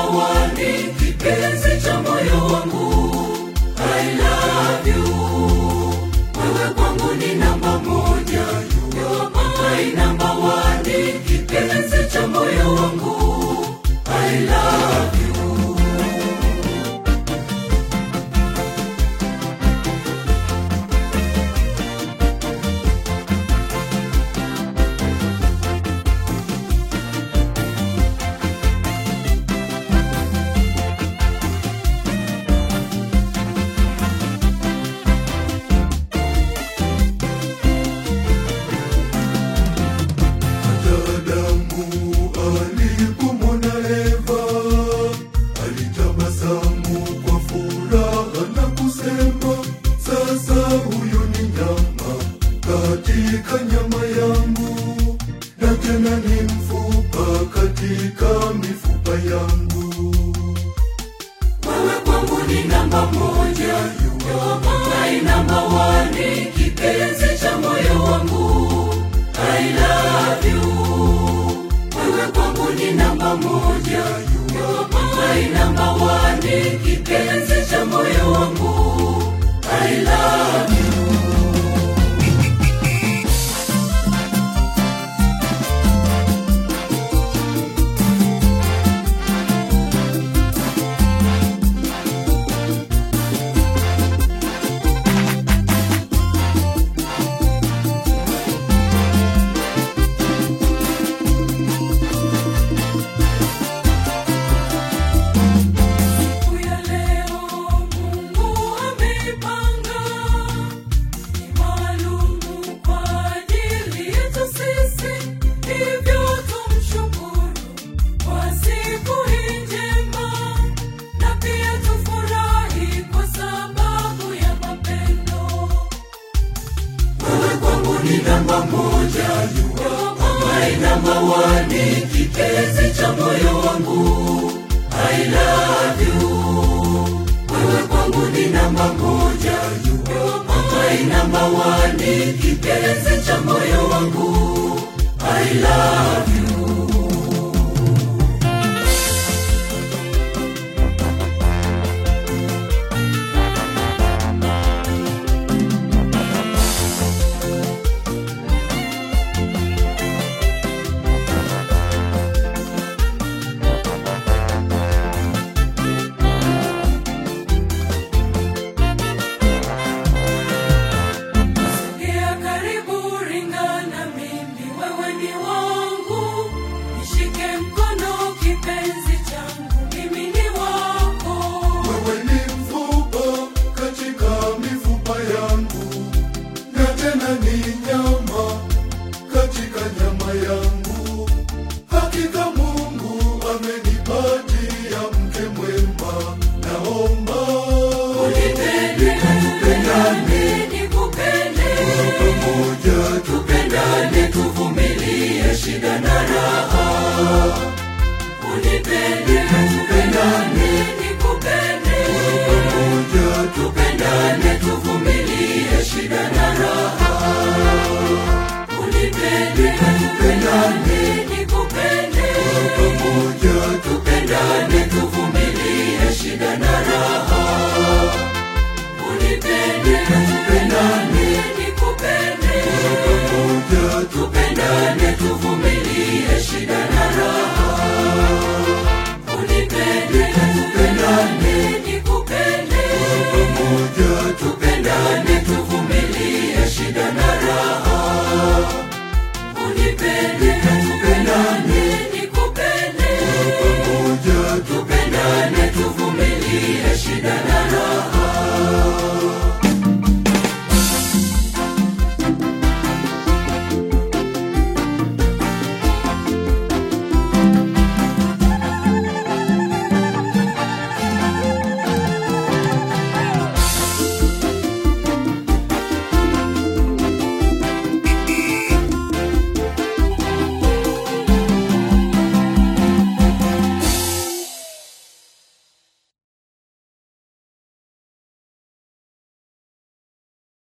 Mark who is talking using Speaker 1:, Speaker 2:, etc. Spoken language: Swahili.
Speaker 1: one, kipenzi cha moyo wangu. I love you. Wewe kwangu ni namba moja. You are my number one, kipenzi cha moyo wangu. I love you.
Speaker 2: Adamu alipomwona Eva alitabasamu kwa furaha na kusema, sasa huyu ni nyama katika nyama yangu, na tena ni mfupa katika mifupa yangu.
Speaker 1: Wewe kwangu ni namba moja, you are my number one, kipenzi cha moyo wangu. I love you. Wewe kwangu ni namba moja, you are my number one, kipenzi cha moyo wangu. I love you. Siku ya leo Mungu ameipanga ni maalumu kwa ajili yetu sisi, hivyo tumshukuru kwa siku hii njema, na pia tufurahi kwa sababu ya mapendo. Wewe kwangu ni namba moja, you are my number one, kipenzi cha moyo wangu. I love you. Wewe kwangu ni namba moja, you are my number one, kipenzi cha moyo wangu. I love you. Sogea karibu, ringana mimi, wewe ni wangu. Nishike mkono, kipenzi changu, mimi ni wako.
Speaker 2: Wewe ni mfupa katika mifupa yangu, na tena ni nyama katika nyama yangu. Hakika Mungu amenipatia mke mwema, naomba
Speaker 1: Unipende, tupendane, nikupende.
Speaker 2: pamoja
Speaker 1: Tupendane, tuvumilie shida na raha. Unipende, tupendane, nikupende.
Speaker 2: pamoja
Speaker 1: Tupendane, tuvumilie shida na raha. Unipende, tupendane, nikupende.
Speaker 2: pamoja
Speaker 1: Tupendane, tuvumilie shida na raha. Unipende, tupendane, nikupende.
Speaker 2: pamoja
Speaker 1: Tupendane, tuvumilie